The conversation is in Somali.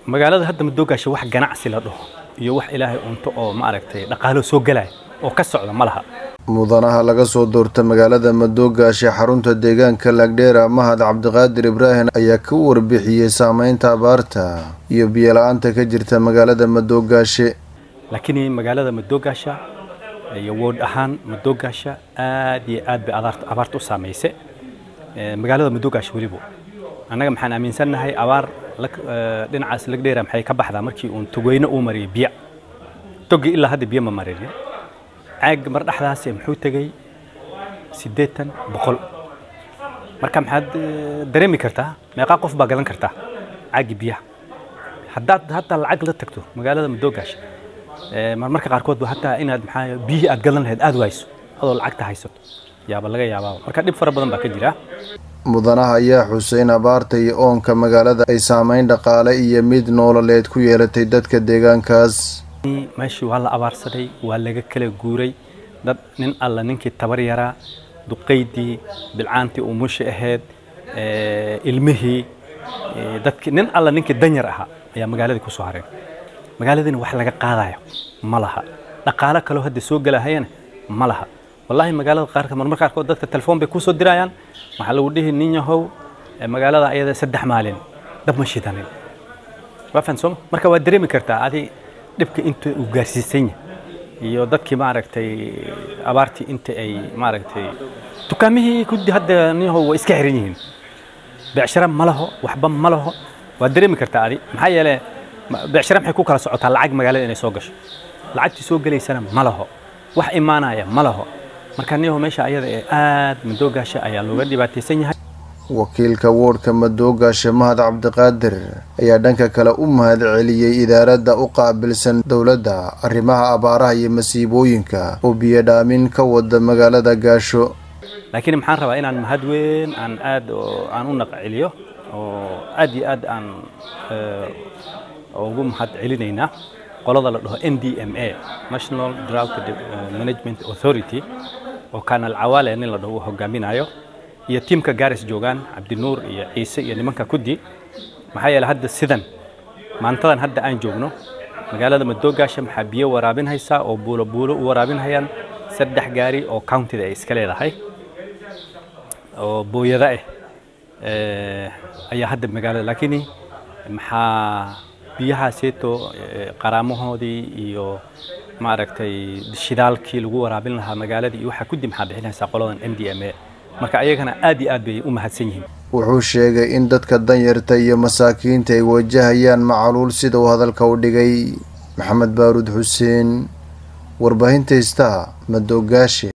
magaalada hadda madoogaasha wax ganacsi la dhaho iyo wax ilaahay unto oo maaragtay dhaqaalo soo gelaya oo ka socda ma laha mudanaha laga soo doorta magaalada madoogaashe xarunta deegaanka laagdheera mahad cabdiqaadir ibraahim ayaa ka warbixiyey saameynta abaarta iyo biyola-aanta ka jirta magaalada madoogaashe laakiin magaalada madoogaasha iyo wood ahaan madoogaasha aad iyo aad bay abaarta u saamaysay magaalada madoogaasha weliba annaga maxaan aaminsannahay abaar dhinacaas lagdheera maxay ka baxdaa markii uun togweyne uu mariyay biyo togi ilaa hadda biyo ma marinin caag mar dhexdaas muxuu tegey siddeetan boqol marka maxaad dareemi kartaa meeqaa qof baa gadan kartaa caagii biyaha haddaad hataa lacag la tagto magaalada madoogaasha marmarka qaarkood ba hataa inaad maxaa biyihii aad gadan lahayd aad wayso adoo lacagta haysato yaaba laga yaabaa marka dhib fara badan baa ka jira mudanaha ayaa xuseyn abaarta iyo oonka magaalada ay saameyn dhaqaale iyo mid noololeed ku yeelatay dadka deegaankaas meeshii waa la abaarsaday waa laga kala guuray dad nin alla ninkii tabar yaraa duqaydii bilcaantii umushi ahayd ilmihii dadki nin alla ninkii danyar ahaa ayaa magaaladii kusoo hareen magaaladiina wax laga qaadayo ma laha dhaqaalo kaloo hadda soo gelahayana ma laha wallaahi magaalada qaarka marmar qaarkood dadka telefoon bay kusoo dirayaan waxaa lagu dhihi nin yahow magaalada ayada saddex maalin dab ma shidanin waa fahan sooma marka waa dareemi kartaa adi dhibka inta uu gaarsiisan yahay iyo dadkii maaragtay abaartii inta ay maaragtay dukaamihii kudi hadda nin yahow waa iska xiran yihiin becshara ma laho waxba ma laho waa dareemi kartaa adi maxaa yeele becshara maxay ku kala socotaa lacag magaalada inay soo gasho lacagtii soo gelaysana ma laho wax imaanaya ma laho marka niyaho meesha ayada ee aad madoogaasha ayaa looga dhibaataysan yahay wakiilka woodhka madoogaashe mahad cabdiqaadir ayaa dhanka kale u mahad celiyey idaaradda u qaabilsan dowladda arrimaha abaaraha iyo masiibooyinka oo biyodhaamin ka wada magaalada gaasho laakiin maxaan rabaa inaan mahad weyn aan aad aan u naqceliyo oo aad iyo aad aan ugu mahad celinaynaa qolada la dhaho n d m a national drought management authority oo kanal cawaale nin la dhaho uu hogaaminayo iyo tiimka gaaris joogaan cabdinuur iyo ciise iyo nimanka kudi maxaa yeele hadda sidan maantadan hadda aan joogno magaalada madoogaasha maxaa biyo waraabin haysaa oo buulo buulo u waraabin hayaan saddex gaari oo countida ay iska leedahay oo booyada ah ayaa hadda magaalada laakiin maxaa biyahaaseeto qaraamahoodii iyo maaragtay shidaalkii lagu waraabin lahaa magaaladii iyo waxaa kudi maxaa bixinaysaa qoladan m d m a marka ayagana aad iyo aad bay u mahadsan yihiin wuxuu sheegay in dadka danyarta iyo masaakiinta ay wajahayaan macaluul sida uu hadalka u dhigay maxamed baaruud xuseen warbaahinta istaa madoogaashe